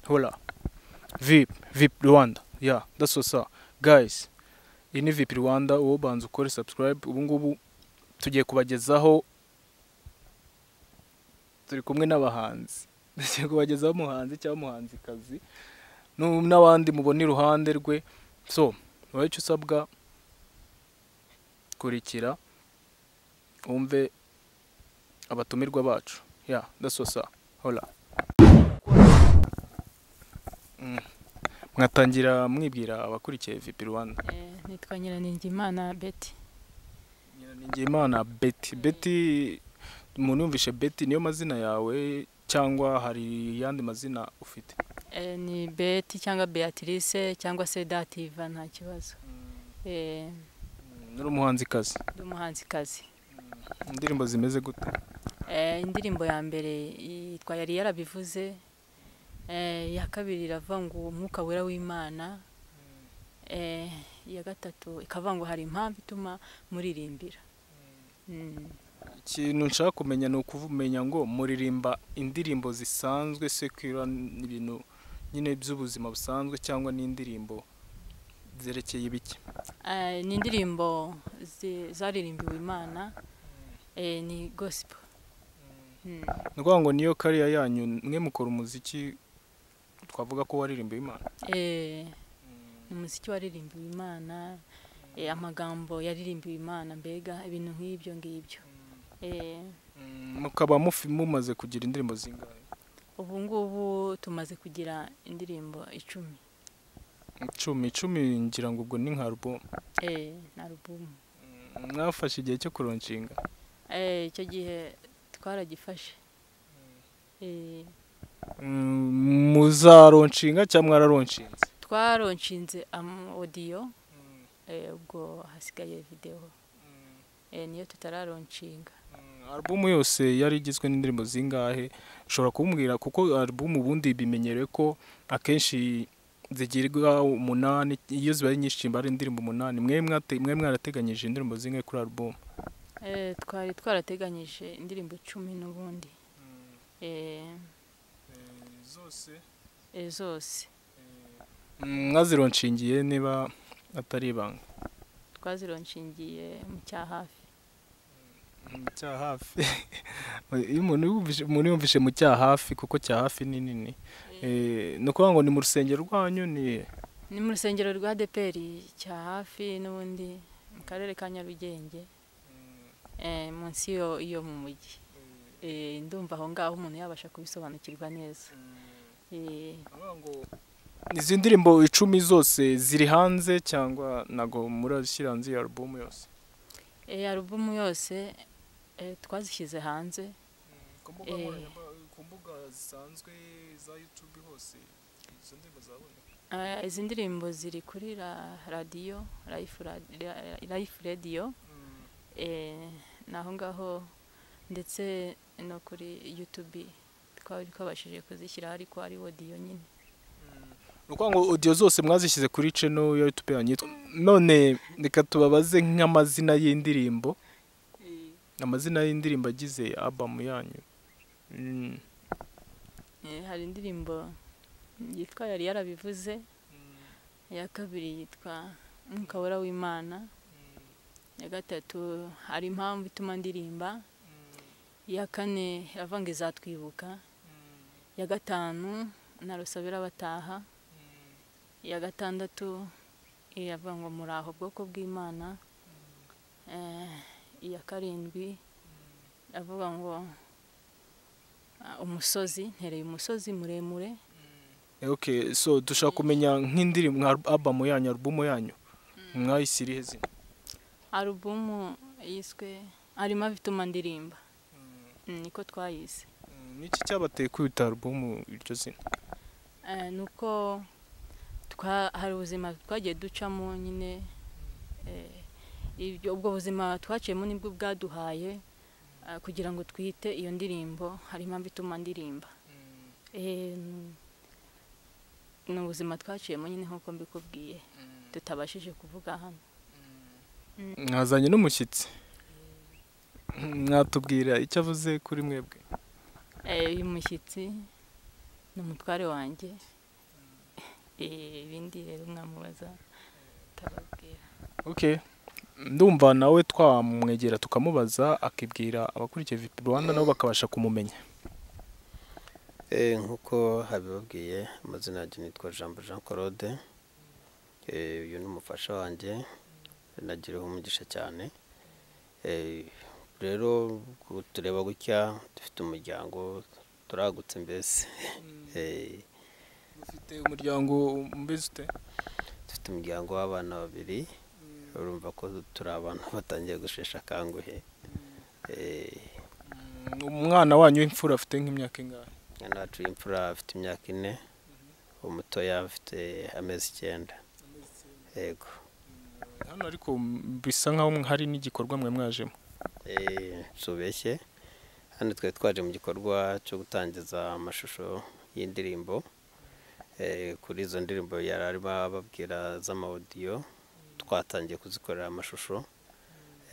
Hola. Vip, Vip Rwanda. Yeah, that's what's up. Guys, iyi ni Vip Rwanda, uwo banza ukore subscribe. Ubu ngubu tugiye kubagezaho turi kumwe n'abahanzi. Tugiye kubagezaho umuhanzi cyangwa umuhanzikazi nu- n'abandi mubona iruhande rwe. So, wowe icyo usabwa kurikira wumve abatumirwa bacu. Yeah, that's what's up. Hola. mwatangira mwibwira abakurikiye vp rwanda Eh, nitwa Nyiraningimana Betty nyiraningiyimana beti beti umuntu yumvishe beti niyo mazina yawe cyangwa hari yandi mazina ufite eh, ni Betty cyangwa Beatrice cyangwa se Dativa nta kibazo eh, nuri umuhanzikazi ndi umuhanzikazi indirimbo zimeze gute eh, indirimbo ya mbere yitwa yari yarabivuze eh, iya kabiri iravuga ngo umwuka wera w'imana eh, iya gatatu ikavuga ngo hari impamvu ituma muririmbira Mm. ikintu nshaka kumenya ni ukumenya ngo muririmba indirimbo zisanzwe sekira ibintu nyine by'ubuzima busanzwe cyangwa n'indirimbo zerekeye ibiki Eh, ni indirimbo zi- zaririmbiwe imana eh, ni gospel Mm. ni ukuvuga ngo niyo kariya yanyu mwe mukora umuziki twavuga ko waririmbiye imana Eh, ni umuziki waririmbiwe imana eh, amagambo yaririmbiwe imana mbega ibintu nk'ibyo ngibyo Eh, Mm, mukaba mufi- mumaze kugira indirimbo zingahe ubu ngubu tumaze kugira indirimbo icumi icumi icumi ngira ngo ubwo ni nka album Eh, na alubumu Mm, mwafashe igihe cyo kuronshinga Eh, icyo gihe twaragifashe Eh, Mm, muzaronshinga cyangwa mwararonshinze twaronshinze odiyo ubwo hasigaye videwo Eh, niyo tutararonshinga Mm, album yose yari igizwe n'indirimbo zingahe ushobora kumbwira kuko album ubundi bimenyereye ko akenshi zigirwa umunani iyo zibaye nyinshi mba ari indirimbo umunani mwe mwate- mwe mwarateganyije indirimbo zingahe kuri album Eh, twari twarateganyije indirimbo icumi n'ubundi Eh, zose eh, zose mwazironshingiye niba atari ibanga twazironshingiye mu cya hafi mu cya hafi iyo umuntu yumvise umuntu yumvise mu cya hafi kuko cya hafi ni nini Eh, ni ukuvuga ngo ni mu rusengero rwanyu ni ni mu rusengero rwa deperi cya hafi n'ubundi mu karere ka nyarugenge eh, munsi yo iyo mu mujyi Eh, ndumva aho ngaho umuntu yabasha kubisobanukirwa neza Eh, izi ndirimbo icumi zose ziri hanze cyangwa ntabwo murashyira hanze iyo alubumu yose eh, alubumu yose eh, twazishyize hanze mbuga Eh. ku mbuga zisanzwe za yutube hose izo ndirimbo zaboneka Eh, izi ndirimbo ziri kuri ra- radiyo Life Ra- Ra- Life radiyo eh, ni aho ngaho ndetse no kuri yutube twari twabashije kuzishyira ariko ari wodiyo nyine ni ukuvuga ngo odiyo zose mwazishyize kuri ceno ya yutube yanyu yitwa- none reka tubabaze nk'amazina y'indirimbo amazina y'indirimbo agize abamu yanyu Mm. Eh, hari indirimbo yitwa yari yarabivuze iya kabiri yitwa umwuka wera w'imana iya gatatu hari impamvu ituma ndirimba iya kane iravuga ngo izatwibuka iya gatanu narusabira abataha iya gatandatu iravuga ngo muraho bwoko bw'imana Eh, iya karindwi iravuga ngo ah, umusozi ntereye umusozi muremure Eh, okay so dushaka kumenya nk'indirimbo nka abamu yanyu alubumu yanyu mwayisirihe zina alubumu yiswe harimo abituma ndirimba Mm, niko twayise Mm, ni iki cyabateye kwita alubumu iryo zina Eh, ni uko twa- hari ubuzima twagiye ducamo nyine eh, ibyo- ubwo buzima twaciyemo nibwo bwaduhaye eh, kugira ngo twite iyo ndirimbo hari impamvu ituma ndirimba Eh, ni ubuzima twaciyemo nyine nk'uko mbikubwiye tutabashije kuvuga hano mwazanye n'umushyitsi mwatubwira icyo avuze kuri mwebwe Eh, uyu mushyitsi ni umutware wanjye ibindi rero mwamubaza utababwira okay ndumva nawe twamwegera tukamubaza akibwira abakurikiye vipi rwanda nabo bakabasha kumumenya nk'uko habibabwiye amazina yanjye nitwa jambo jean claude uyu ni umufasha wanjye nagiriho umugisha cyane rero tureba gutya dufite umuryango turagutse mbese ufite umuryango mbese ute dufite umuryango w'abana babiri urumva ko turi abantu batangiye gushesha akanguhe umwana wanyu w'imfura afite nk'imyaka ingahe umwana wacu w'imfura afite imyaka ine umutoya afite amezi icyenda yego hano ariko bisa nk'aho hari n'igikorwa mwe mwajemo tubeshye hano twari twaje mu gikorwa cyo gutangiza amashusho y'indirimbo kuri izo ndirimbo yari arimo ababwira z'amawudiyo twatangiye kuzikorera amashusho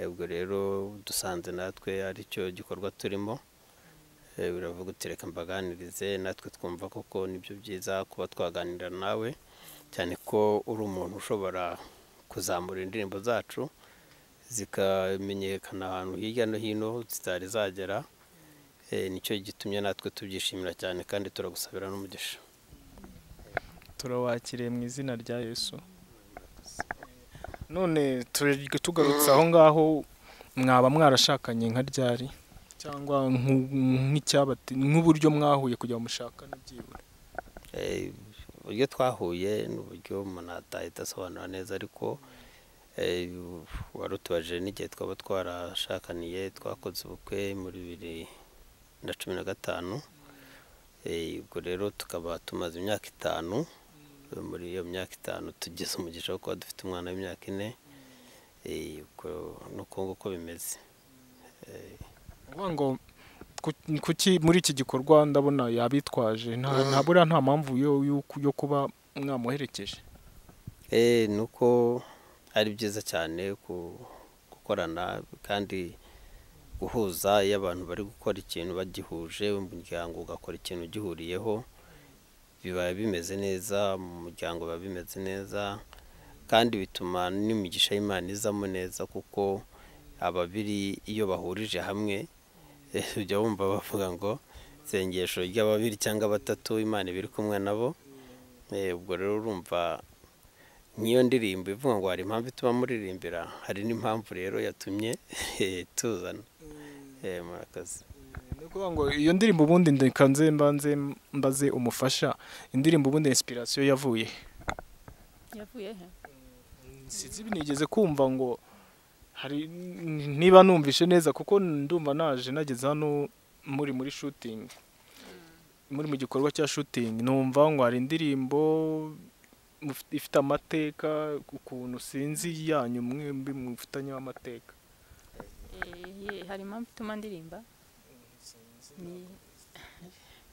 ubwo rero dusanze natwe aricyo gikorwa turimo biravuga uti reka mbaganirize natwe twumva koko nibyo byiza kuba twaganira nawe cyane ko uri umuntu ushobora kuzamura indirimbo zacu zikamenyekana ahantu hirya no hino zitari zagera nicyo gitumye natwe tubyishimira cyane kandi turagusabira n'umugisha turawakiriye mu izina rya yesu none tugarutse aho ngaho mwaba mwarashakanye nka ryari cyangwa nk'uburyo mwahuye kugira mushaka ntibyibure uburyo twahuye ni uburyo umuntu atahita asobanura neza ariko wari utubaje n'igihe twaba twarashakaniye twakoze ubukwe muri bibiri na cumi na gatanu ubwo rero tukaba tumaze imyaka itanu muri iyo myaka itanu tugeze umugisha wo kuba dufite umwana w'imyaka ine nuko nguko bimeze ngo kuki muri iki gikorwa ndabona yabitwaje ntabura nta mpamvu yo kuba mwamuherekeje ni uko ari byiza cyane gukorana kandi guhuza iyo abantu bari gukora ikintu bagihuje umuryango ugakora ikintu gihuriyeho biba bimeze neza mu muryango biba bimeze neza kandi bituma n'imigisha y'imana izamo neza kuko ababiri iyo bahurije hamwe ujya wumva bavuga ngo isengesho ry'ababiri cyangwa batatu imana ibiri kumwe nabo ubwo rero urumva nk'iyo ndirimbo ivuga ngo hari impamvu ituma muririmbira hari n'impamvu rero yatumye tuzana murakoze ni ukuvuga ngo iyo ndirimbo ubundi nze mbanze mbaze umufasha indirimbo ubundi inspiration yavuye yavuye he sinzi binigeze kumva ngo hari niba numvishe neza kuko ndumva naje nageze hano muri muri shooting muri mu gikorwa cya shooting numva ngo hari indirimbo ifite amateka ukuntu sinzi yanyu mwembi mufitanyeho amateka hari impamvu ituma ndirimba ni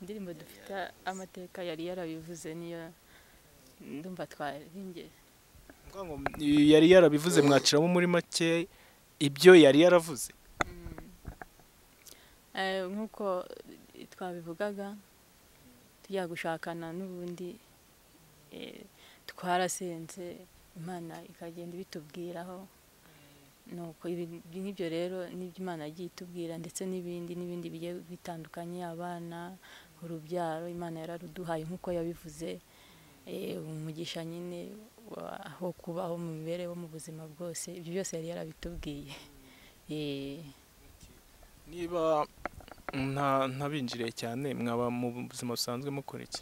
indirimbo dufite amateka yari yarabivuze niyo ndumva twaringe yari yarabivuze mwaciramo muri make ibyo yari yaravuze nk'uko twabivugaga tujya gushakana n'ubundi twarasenze imana ikagenda ibitubwiraho nuko nk'ibyo rero n'ibyo imana yagiye itubwira ndetse n'ibindi n'ibindi bigiye bitandukanye abana urubyaro imana yararuduhaye nk'uko yabivuze umugisha nyine wo kubaho mu mibereho mu buzima bwose ibyo byose yari yarabitubwiye niba ntabinjiriye cyane mwaba mu buzima busanzwe mukora iki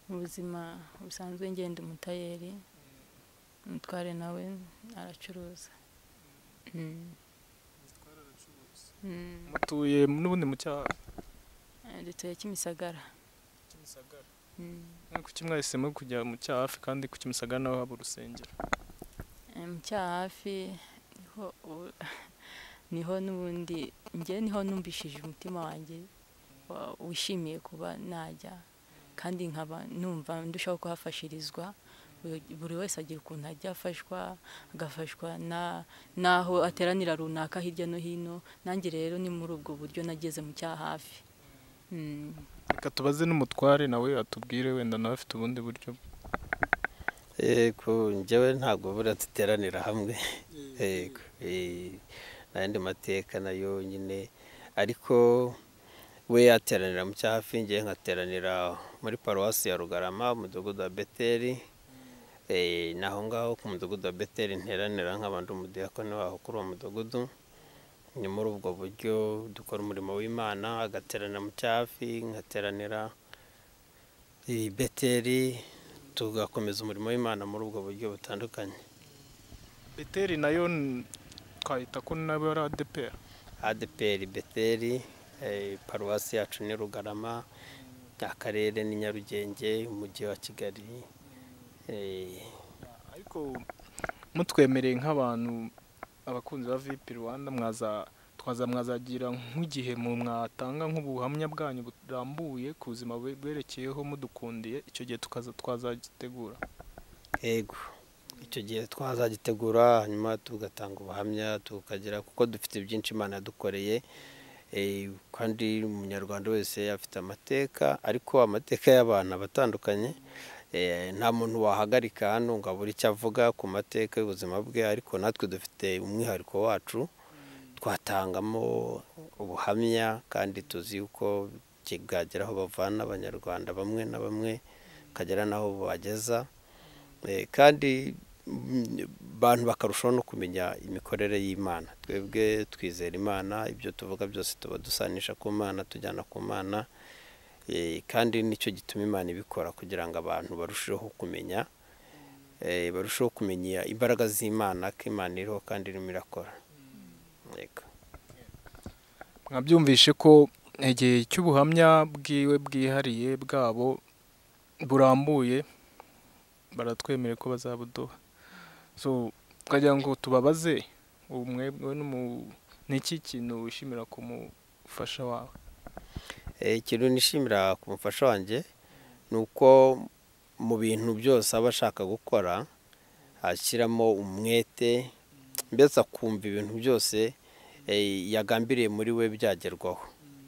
mu buzima busanzwe ngenda umutayeri umutware nawe aracuruza mutuye n'ubundi mu cyaha dutuye kimisagara kuki mwahise muri kujya mu cyaha hafi kandi ku kimisagara naho haba urusengero mu cyaha hafi niho n'ubundi njye niho numvishije umutima wanjye wishimiye kuba najya kandi nkaba numva ndushaho kuhafashirizwa buri wese agira ukuntu ajya afashwa agafashwa n'aho ateranira runaka hirya no hino nanjye rero ni muri ubwo buryo nageze mu cyaha hafi Mm. reka tubaze n'umutware nawe atubwire wenda nawe afite ubundi buryo yego njyewe ntabwo buriya duteranira hamwe yego eh, n'ayandi mateka nayo nyine ariko we yateranira mu cyahafi ngewe nkateranira muri paruwasi ya rugarama umudugudu wa beteri eh, ni aho ngaho ku mudugudu wa beteri nteranira nk'abandi umudiyakoni waho kuri uwo mudugudu ni muri ubwo buryo dukora umurimo w'imana agateranira mu cyahafi nkateranira i beteri tugakomeza umurimo w'imana muri ubwo buryo butandukanye beteri nayo n- twahita ko nawe ari adepera adeperi beteri eh, paruwasi yacu ni rugarama akarere ni nyarugenge umujyi wa kigali eh, ariko mutwemereye nk'abantu abakunzi ba vp rwanda mwaza twaza mwazagira nk'igihe mu mwatanga nk'ubuhamya bwanyu burambuye ku buzima bwe- bwerekeyeho mudukundiye icyo gihe tukaza twazagitegura yego icyo gihe twazagitegura hanyuma tugatanga ubuhamya tukagira kuko dufite byinshi imana yadukoreye eh, kandi umunyarwanda wese afite amateka ariko amateka y'abantu aba atandukanye eh, nta muntu wahagarika hano ngo abure icyo avuga ku mateka y'ubuzima bwe ariko natwe dufite umwihariko wacu twatangamo ubuhamya kandi tuzi yuko bwagera aho bavana abanyarwanda bamwe na bamwe bakagera n'aho babageza Eh, kandi mm, abantu bakarushaho no kumenya imikorere y'imana twebwe twizera imana ibyo tuvuga byose tuba dusanisha ku mana tujyana ku mana Eh, kandi nicyo gituma imana ibikora kugira ngo abantu barusheho kumenya eh, barusheho kumenya imbaraga z'imana ko imana iriho kandi irimo irakora Yego. mwabyumvishe ko igihe cy'ubuhamya bwiwe bwihariye bwabo burambuye baratwemere ko bazabuduha so twagira ngo tubabaze ubu mwebwe n'umu- ni iki kintu wishimira ku mufasha wawe Eh, ikintu nishimira ku mufasha wanjye ni uko mu bintu byose aba ashaka gukora ashyiramo umwete mbese akumva ibintu byose eh, yagambiriye muri we byagerwaho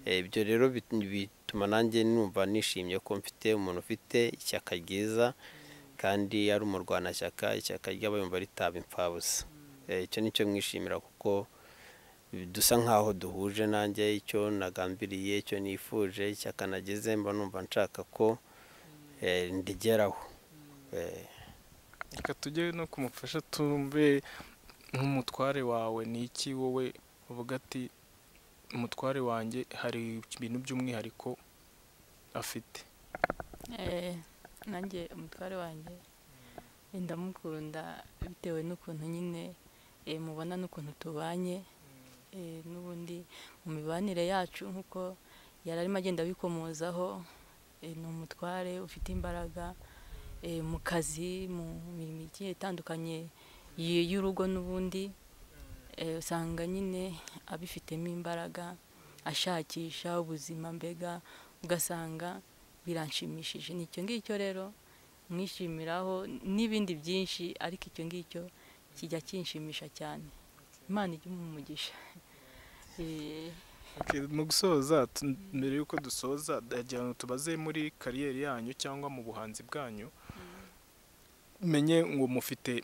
Eh, ibyo rero bit- bituma nanjye numva nishimye ko mfite umuntu ufite ishyaka ryiza kandi ari umurwanashyaka ishyaka ry'aba yumva ritaba impfabusa Eh, icyo ni cyo mwishimira kuko dusa nk'aho duhuje nanjye icyo nagambiriye icyo nifuje icyo akanageze mba numva nshaka ko eh, ndigeraho Eh, reka tujye no kumufasha tumve nk'umutware wawe ni iki wowe uvuga ati umutware wanjye hari ibintu by'umwihariko afite Eh, nanjye umutware wanjye eh, ndamukunda bitewe n'ukuntu nyine eh, mubona n'ukuntu tubanye eh, n'ubundi mu mibanire yacu nk'uko yari arimo agenda abikomozaho eh, ni umutware ufite imbaraga eh, mu kazi mu mirimo igiye itandukanye y- y'urugo n'ubundi eh, usanga nyine abifitemo imbaraga ashakisha ubuzima mbega ugasanga biranshimishije ni icyo ngicyo rero mwishimiraho n'ibindi byinshi ariko icyo ngicyo kijya kinshimisha cyane imana ijya umugisha Eh, Okay, mu gusoza tu- mbere y'uko dusoza ndagira ngo tubaze muri kariyeri yanyu cyangwa mu buhanzi bwanyu menye ngo mufite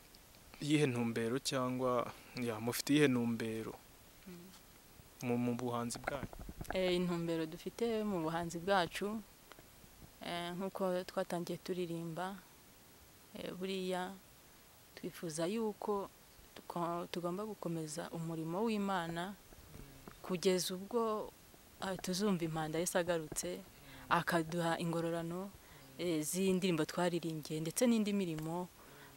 iyihe ntumbero cyangwa ya mufite iyihe ntumbero mu mu buhanzi bwanyu eh, intumbero dufite mu buhanzi bwacu eh, nk'uko twatangiye turirimba eh, buriya twifuza yuko tuko- tugomba gukomeza umurimo w'imana kugeza ubwo ah, tuzumva impanda Yesu agarutse akaduha ingororano eh, z'indirimbo twaririmbiye ndetse n'indi mirimo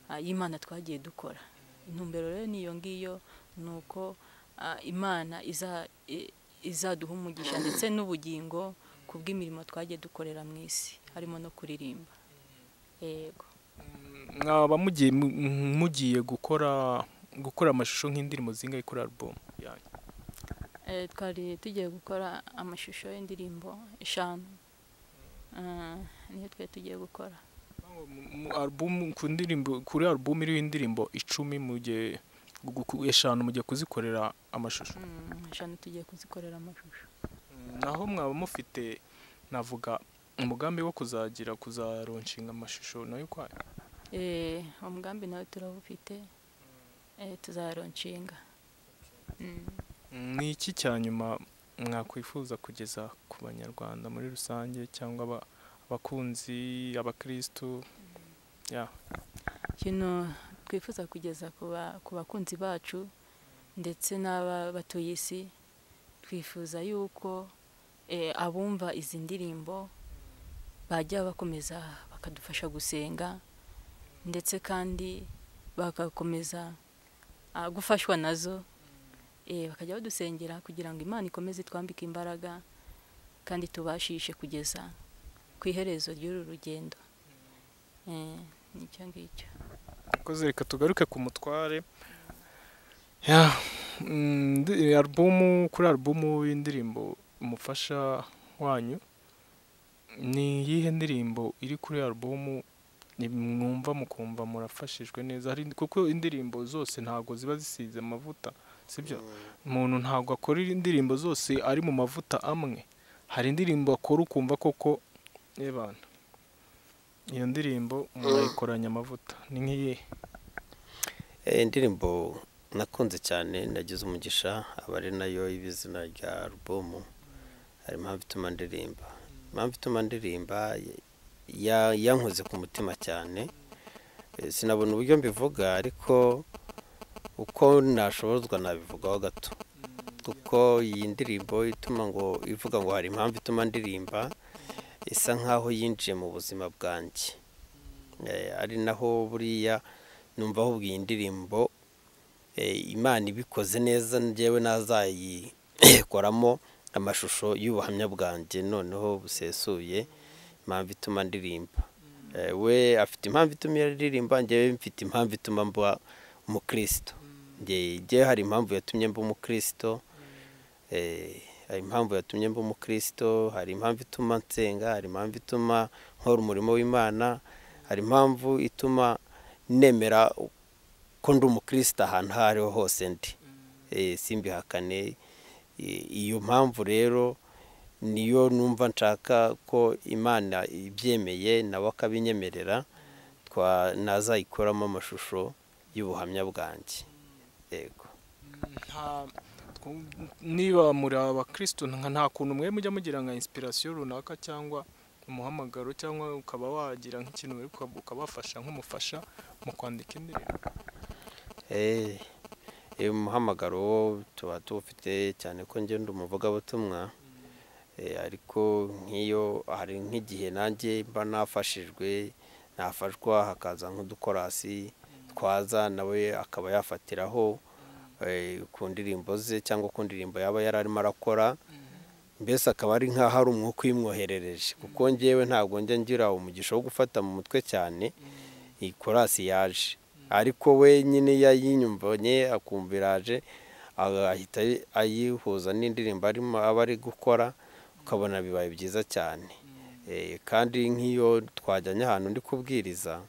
ah, y'imana twagiye dukora intumbero rero ni iyo ngiyo ni uko ah, imana iza- i- izaduha umugisha ndetse n'ubugingo ku bw'imirimo twagiye dukorera mu isi harimo no kuririmba yego mwaba mugiye mu- mugiye gukora gukora amashusho nk'indirimbo zingahe kuri album yanyu Eh, twari tugiye gukora amashusho y'indirimbo eshanu Eh, niyo twari tugiye gukora Mu- mu album ku ndirimbo kuri album iriho indirimbo icumi mugiye gu- eshanu mugiye kuzikorera amashusho Mm, eshanu tugiye kuzikorera amashusho naho mwaba mufite navuga umugambi wo kuzagira kuzaronshinga amashusho nayo kwayo Eh, umugambi nawe turawufite eh, tuzaronshinga Mm. ni iki cya nyuma mwakwifuza kugeza ku banyarwanda muri rusange cyangwa aba- abakunzi abakirisitu ya ikintu twifuza kugeza ku ba- ku bakunzi bacu ndetse n'abatuye isi twifuza yuko eh, abumva izi ndirimbo bajya bakomeza bakadufasha gusenga ndetse kandi bagakomeza ah, gufashwa nazo eh, bakajya badusengera kugira ngo imana ikomeze itwambike imbaraga kandi tubashishe kugeza ku iherezo ry'uru rugendo Eh, nicyo ngicyo Koze reka tugaruke ku mutware ya mm, ndi- alubumu kuri alubumu y'indirimbo umufasha wanyu ni iyihe ndirimbo iri kuri alubumu ni- mwumva mukumva murafashijwe neza hari kuko indirimbo zose ntabwo ziba zisize amavuta sibyo umuntu ntabwo akora indirimbo zose ari mu mavuta amwe hari indirimbo akora ukumva koko y'abantu iyo ndirimbo mwayikoranye amavuta ni nk'iyihe Eh, indirimbo nakunze cyane nagize umugisha aba ari nayo y'ibizina rya alubumu hari impamvu ituma ndirimba impamvu ituma ndirimba ya- yankoze ku mutima cyane Eh, sinabona uburyo mbivuga ariko uko nashobozwa nabivugaho gato kuko iyi ndirimbo ituma ngo ivuga ngo hari impamvu ituma ndirimba isa nkaho yinjiye mu buzima bwanjye Eh, ari naho buriya numva ahubwo iyi ndirimbo eh, imana ibikoze neza njyewe nazayikoramo amashusho y'ubuhamya bwanjye noneho busesuye impamvu ituma ndirimba Eh, we afite impamvu ituma aririmba njyewe mfite impamvu ituma mba umukristo Njye- njyewe hari impamvu yatumye mba umukristo Eh, hari impamvu yatumye mba umukristo hari impamvu ituma nsenga hari impamvu ituma nkora umurimo w'imana hari impamvu ituma nemera ko ndi umukristo ahantu aho ariho hose ndi Eh, simbihakane Eh, iyo mpamvu rero niyo numva nshaka ko imana ibyemeye nawe akabinyemerera twa nazayikoramo amashusho y'ubuhamya bwanjye yego nta twu- niba muri abakristo nka nta kuntu mwe mujya mugira nka inspiration runaka cyangwa umuhamagaro cyangwa ukaba wagira nk'ikintu uri kuba- ukabafasha nk'umufasha mu kwandika indirimbo Eh, eh, umuhamagaro wo tuba tuwufite cyane ko ngenda umuvugabutumwa Eh, ariko nk'iyo hari nk'igihe nanjye mba nafashijwe nafashwa hakaza nk'udukorasi twaza nawe akaba yafatiraho eh, ku ndirimbo ze cyangwa ku ndirimbo yaba yari arimo arakora mbese akaba ari nk'aho ari umwuka uyimwoherereje kuko ngewe ntabwo njya ngira umugisha wo gufata mu mutwe cyane iyi korasi yaje ariko we nyine yayinyumvanye akumva iraje ah, ahita ayi- ayihuza n'indirimbo arimo aba ari gukora ukabona bibaye byiza cyane Eh, kandi nk'iyo twajyanye ahantu ndi kubwiriza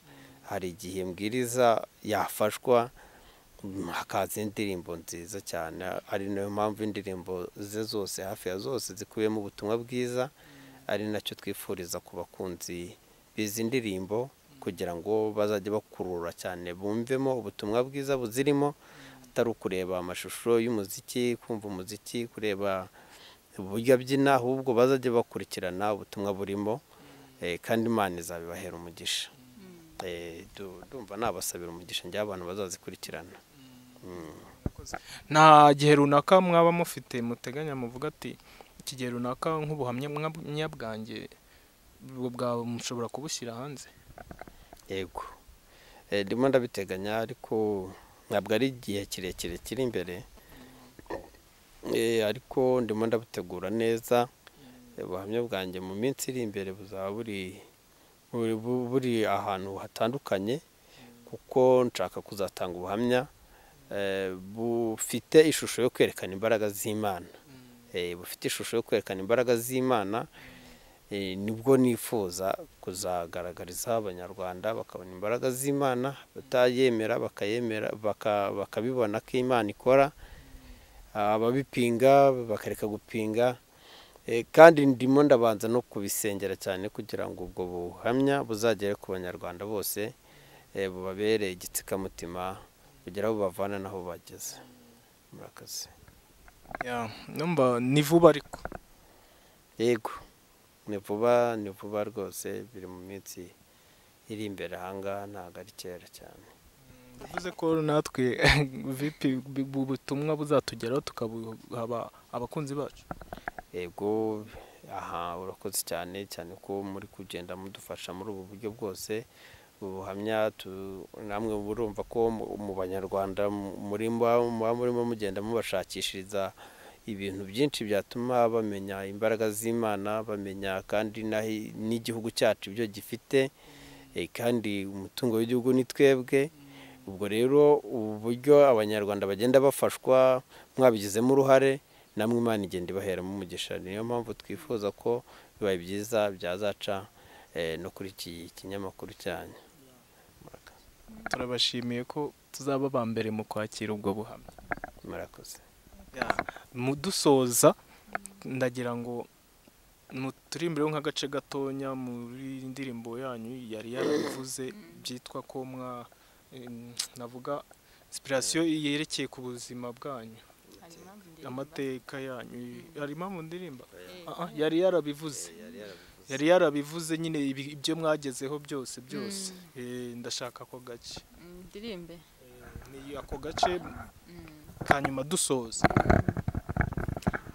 hari igihe mbwiriza yafashwa mm, hakaza indirimbo nziza cyane ari nayo mpamvu indirimbo ze zose hafi ya zose zikubiyemo ubutumwa bwiza ari nacyo twifuriza ku bakunzi bizi indirimbo kugira ngo bazajye bakurura cyane bumvemo ubutumwa bwiza buzirimo atari ukureba amashusho y'umuziki kumva umuziki kureba uburyo abyina ahubwo bazajye bakurikirana ubutumwa burimo eh, kandi imana izabibahera umugisha Eh, du- ndumva nabasabira umugisha njyewe abantu bazazikurikirana nta gihe runaka mwaba mufite muteganya muvuga ati iki gihe runaka nk'ubuhamya mwa- nyabwange ubwo bwawe mushobora kubushyira hanze yego Eh, ndimo ndabiteganya ariko ntabwo ari igihe kirekire kiri imbere Eh, ariko ndimo ndabutegura neza Eh, ubuhamya bwanjye mu minsi iri imbere buzaba buri buri- bu- buri ahantu hatandukanye kuko nshaka kuzatanga ubuhamya eh, bufite ishusho yo kwerekana imbaraga z'imana Eh, bufite ishusho yo kwerekana imbaraga z'imana Eh, nibwo nifuza kuzagaragariza abanyarwanda bakabona imbaraga z'imana batayemera bakayemera baka- bakabibona ko imana ikora ababipinga bakareka gupinga Eh, kandi ndimo ndabanza no kubisengera cyane kugira ngo ubwo buhamya buzagere ku banyarwanda bose eh, bubabere igitsikamutima kugira aho bavana n'aho bageze murakoze Ya, numva ni vuba ariko yego ni vuba ni vuba rwose biri mu minsi iri imbere ahangaha ntabwo ari kera cyane bivuze ko natwe vipi bu- ubutumwa buzatugeraho tukabuhaba abakunzi bacu yego aha urakoze cyane cyane ko muri kugenda mudufasha muri ubu buryo bwose ubuhamya tu- namwe murumva ko mu- mu banyarwanda mu- muri mba- muba murimo mugenda mubashakishiriza ibintu byinshi byatuma bamenya imbaraga z'imana bamenya kandi n'ahi- n'igihugu cyacu ibyo gifite Eh, kandi umutungo w'igihugu ni twebwe ubwo rero ubu buryo abanyarwanda bagenda bafashwa mwabigizemo uruhare namwe imana igenda ibaheramo umugisha niyo mpamvu twifuza ko bibaye byiza byazaca eh, no kuri iki kinyamakuru cyanyu Murakoze. turabashimiye ko tuzaba aba mbere mu kwakira ubwo buhamya murakoze mudusoza ndagira ngo muturimbire nk'agace gatonya muri indirimbo yanyu yari yarabivuze byitwa ko mwa em, navuga inspiration yerekeye ku buzima bwanyu hari impamvu ndirimba. amateka yanyu hari impamvu ndirimba Eh, Ah, ah, yari yarabivuze yari yarabivuze nyine ibi- ibyo mwagezeho byose byose Eh, ndashaka ako gace mm, ndirimbe Eh, ni ako gace Mm. kanyuma dusoza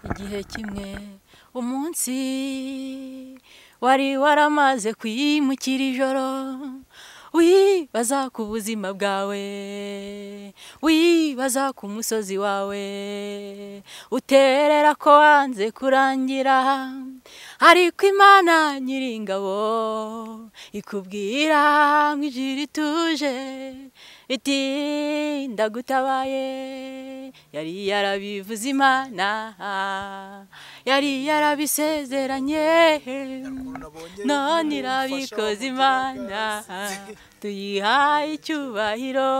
igihe kimwe umunsi wari waramaze kwimukira ijoro wibaza ku buzima bwawe wibaza ku musozi wawe uterera ko wanze kurangira ariko imana nyiringabo ikubwira ngo ijuru rituje iti ndagutabaye yari yarabivuze imana yari yarabisezeranye none irabikoze imana tuyihaye icyubahiro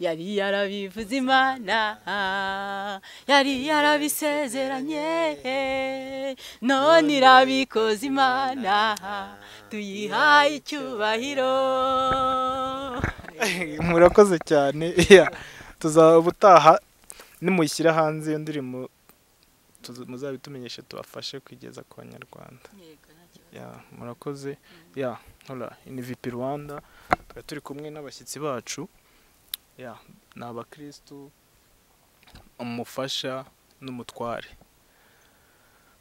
yari yarabivuze imana yari yarabisezeranye none irabikoze imana tuyihaye icyubahiro murakoze cyane ya tuzaba ubutaha nimushyira hanze iyo ndirimbo tuza- muzabitumenyeshe tubafashe kugeza ku banyarwanda ya murakoze ya hora ni vipi rwanda tuba turi kumwe n'abashyitsi bacu ya ni abakirisitu umufasha n'umutware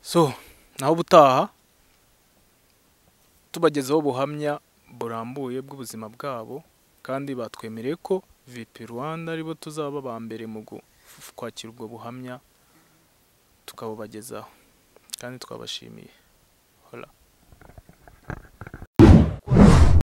so naho ubutaha tubagezaho ubuhamya burambuye bw'ubuzima bwabo kandi batwemereye ko vp rwanda aribo tuzaba ba mbere mu gu- f- kwakira ubwo buhamya tukabubagezaho kandi twabashimiye hora